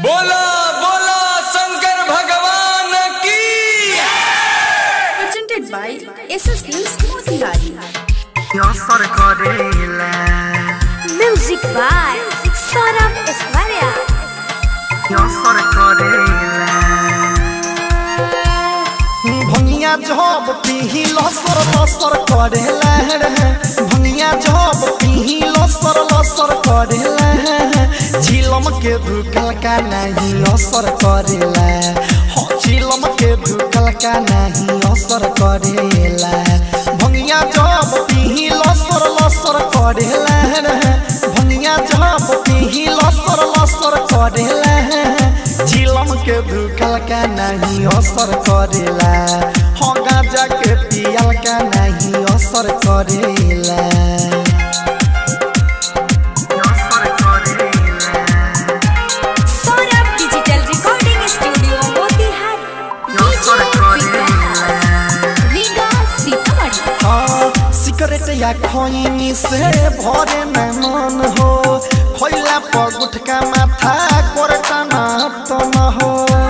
बोला बोला शंकर भगवान की presented by SS Films Motihari. Yosar Korela, Music by Saram Esmaria. Yosar Korela. भंगिया जब पीही लसर लसर करे लहर भंगिया जब पीही लसर लसर करे झिलम के धुकल का नहीं असर करेला हो झिलम के धुकल का नहीं असर करेला भंगिया जब पीही लसर लसर करे भंगिया जब पीही लसर लसर करे झिलम के धुकल का नहीं असर करेला हो गांजा के पियल का नहीं असर करेला असर करेला Saram Digital Recording Studio Motihari. असर करेला Riga Sitamarhi. हाँ, सिगरेट या खैनी से भरे न मन हो खैला पर गुटका माथा कोरटाना तो न हो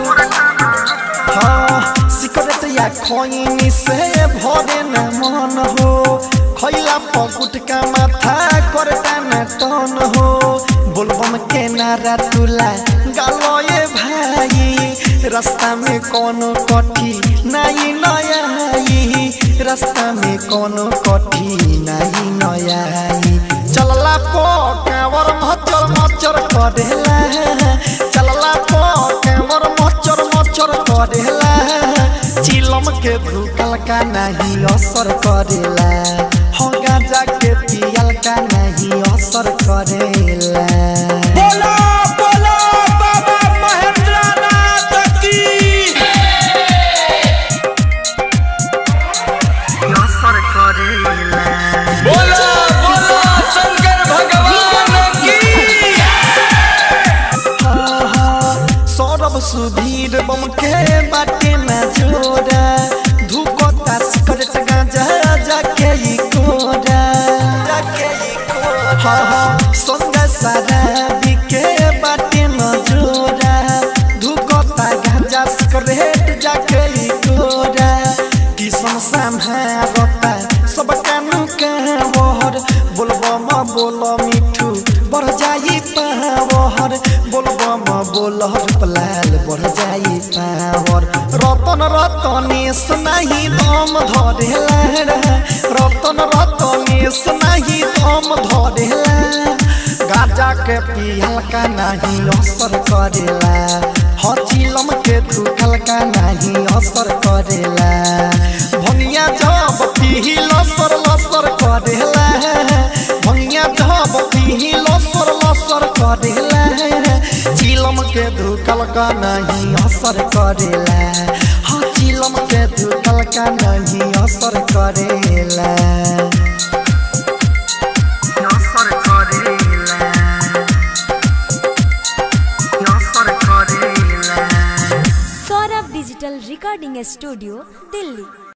हाँ, सिगरेट या खैनी से भरे न मन हो खैला पर गुटका माथा कोरटाना तो न हो बोलबम के नारा तुला गालो ये भाई रास्ता में कोनो कठी नहीं नया आई रास्ता में कोनो कठी नहीं नया आई चलला पो कांवर मचर मचर करेला चलला पो कांवर मचर मचर करेला चिलम के धुकल का नहीं असर करेला हो गांजा के पियल का नहीं असर करेला बोला बोला बाबा महेंद्र नाथ की असर करेला बोला बोला शंकर भगवान की सौरभ सुधीर बम के बाटे न जोड़ा धुकोता सिकरेट गांजा जाके ई कोरा जाके ई कोरा हाँ हाँ संग सारा बिके बाटे न जोड़ा धुकोता गांजा सिकरेट जाके ई कोरा किसन संभारता सब कानू का वहर बोलबो म बोल मिठू बढ़ जाई पावर बोलबो म बोल पलाल बढ़ जाई पावर रतन रतनेश नहीं दम धरेला रतन रतनेश नहीं दम धरेला गाजा के पियल का नहीं असर करेला हचिलम के धुकल का नहीं असर करेला भंगिया जब पीही लसर लसर करेला भंगिया जब पीही लसर लसर करेला चिलम के धुकल का नहीं असर करेला हाँ चिलम के धुकल का नहीं असर करेला असर करेला असर करेला Saurabh Digital Recording Studio, Delhi.